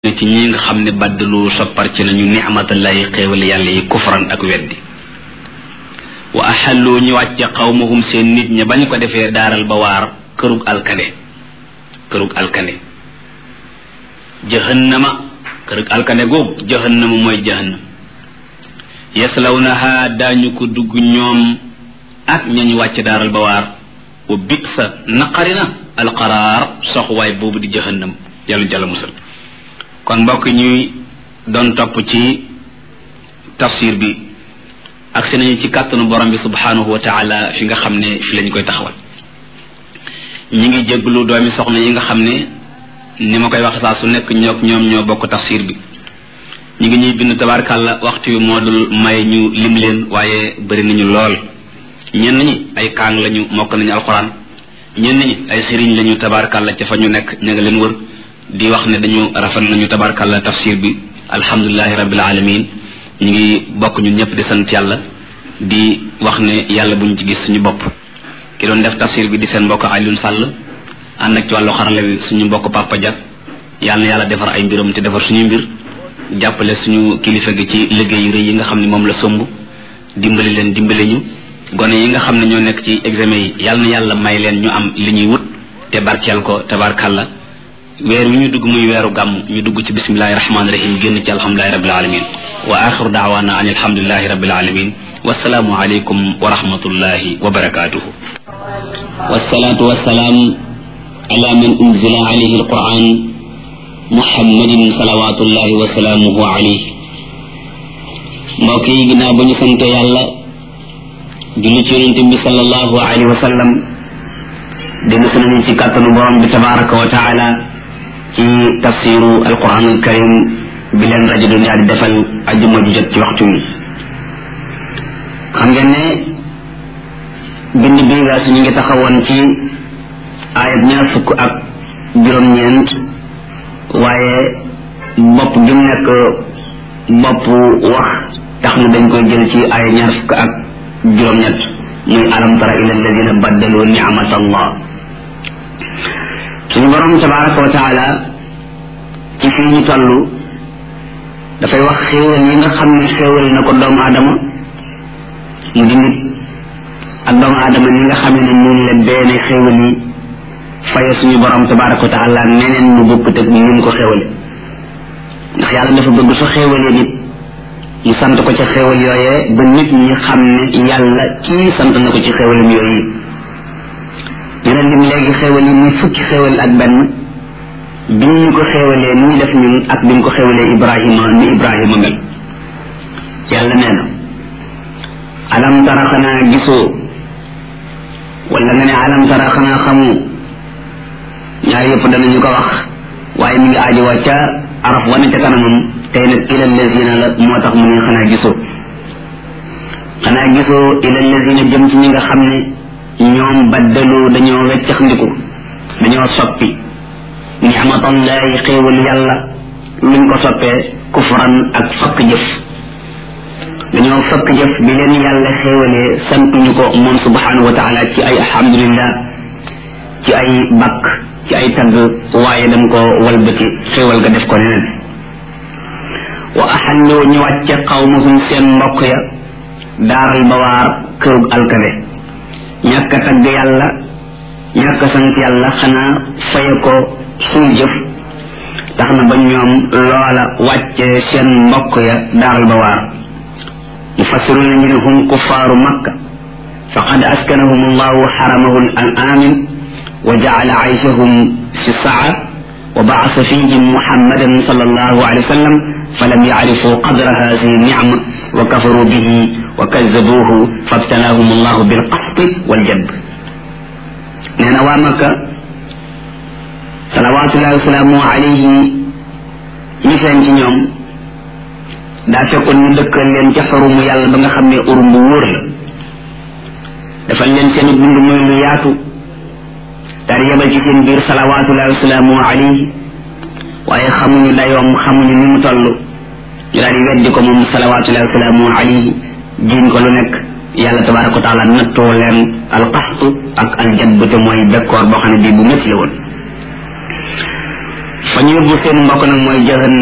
ne ci ñi nga xam ne baddalu soppar ci nañu nicmatallahi xéewal yàlla yi kufran ak weddi wa axallu ñu wàcce xawmahum seen nit ña bañ ko defee daaral ba waar kërug alkande kërug alkande jahannama kërug alkande googu jahannama mooy jahannam yaslawnaha daañu ko dugg ñoom ak ñañu wàcce daaral ba waar wa bit sa naqarina alqaraar soxwaay boobu di jahannam yàlla jàlla musal kon mbokk ñuy doon topp ci tafsir bi agsi nañu ci kàttanu borom bi subhanahu wa taala fi nga xam ne fi lañ koy taxawal ñi ngi jéglu doomi soxna yi nga xam ne ni ma koy wax saa su nekk ñook ñoom ñoo bokk tafsir bi ñi ngi ñuy bind tabarkàlla waxtu wi moo dul may ñu lim leen waaye bëri nañu lool ñenn ñi ay kaang lañu mokk nañu alxuraan ñenn ñi ay sëriñ lañu tabarkàlla ca fa ñu nekk ña nga leen wër di wax ne dañu rafet nañu tabarkàlla tafsir bi alhamdulilahi rabbil alamin ñu ngi bokk ñun ñëpp di sant yàlla di wax ne yàlla buñ ci gis suñu bopp ki doon def tafsir bi di seen mbokk Alioune Sall ànd ak ci wàllu xarala wi suñu mbokk Papa Dia yàlla na yàlla defar ay mbiram te defar suñu mbir jàppale suñu kilifa gi ci liggéey yu rëy yi nga xam ne moom la somb dimbali leen dimbali ñu gone yi nga xam ne ñoo nekk ci examen yi yàlla na yàlla may leen ñu am li ñuy wut te barkeel ko tabarkàlla weer wi ñu dugg muy weeru gàmm ñu dugg ci bismillahi rahmaani rahim génn ci alhamdulilahi rabbil alamin wa axiru daawaana an alhamdulilahi rabbil alamin wasalaamu aleykum wa rahmatullahi wa barakatuhu wasalaatu wasalaam ala man unzila alayhi alquran muhammadin salawatullahi wa salaamuhu alayhi mbokk yi ginnaaw ba ñu sante yàlla julli ci yonente bi sallallahu alayhi wa sallam dellu si nañu ci kàttanu borom bi tabaraka wa taala ci tafsiru alquran alkarim bi leen rajo dunia di defal ajuma ju jot ci waxtu wi xam ngeen ne bind bii gaa su ñu ngi taxawoon ci ayat ñaar fukk ak juróom-ñeent waaye bopp gi mu nekk bopp wax tax na dañ koy jël ci ayat ñaar fukk ak juróom-ñett muy alam tara ila alladina baddalu ni'mat allah suñu borom tabaraka wa taala ci fii ñu toll dafay wax xéewal yi nga xam ne xéewal na ko doomu aadama mu di nit ak doomu aadama ni nga xam ne moom la benn xéewal yi faye suñu borom tabaraka wa taala neneen mu bokk teg ni mu ko xéewale ndax yàlla dafa bëgg su xéewalee nit mu sant ko ca xéewal yooyee ba nit ñi xam ne yàlla kii sant na ko ci xéewalam yooyu dina lim léegi xéewal yi muy fukki xéewal ak benn bi ñu ko xéewalee ni ñu def ñun ak bi ñu ko xéewalee ibrahima ni ibrahima mel yàlla nee na alam tara xanaa gisoo wala nga ne alam tara xanaa xamu ñaar yëpp danañu ko wax waaye mi ngi aajowa ca araf wane ca kanamam tey nag ila lazina la moo tax mu ne xanaa gisoo xanaa gisoo ila lazina jëm ci ñi nga xam ne ñoom baddalu dañoo weccax ndiku dañoo soppi ni'matallahi xéewal yàlla luñ ko soppee kufran ak fakk jëf dañoo fakk jëf bi leen yàlla xéewalee santuñu ko moom subhanahu wa taala ci ay alhamdulillah ci ay bakk ci ay tagg waaye dam ko walbati xéewal ga def ko neneen wa axallu ñu wàcce qawmahum seen mbokk ya daaral bawaar kërug alkade ñàkk a tagg yàlla ñàkk a sant yàlla xanaa faye ko suul jëf tax na ba ñoom loola wàcce seen mbokk ya daaral ba waar mufassiruna ñu ne hum kuffaaru makka faqad askanahum allahu xaramahu al amin wa jacala ayshahum fi saa wa bacasa fihim muhammadan sal allahu alayhi wa sallam falam yacrifu qadra hadihi nicma wa kafaru bihi wa kazabuhu fabtalaahum allahu bilqaxti waljadb nee na waa makka salawatullahi wasalaamu alayhi ñi seen ci ñoom daa fekkoon ñu dëkkal leen ca xurumu yàlla ba nga xam ne urum bu wóor la defal leen seen dund muy lu yaatu daal yebal ci seen biir salawatullahi wasalaamu alayhi waaye xamuñu dayoom xamuñu ni mu toll ñu daal di weddi ko moom salawatullahi wasalaamu alayhi jiñ ko lu nekk yàlla tabaraka wa taala nattoo leen alqaxtu ak aljadb te mooy bekkoor boo xam ne bii bu métti la woon fa ñu yóbbu seen mbokk nag mooy jahannam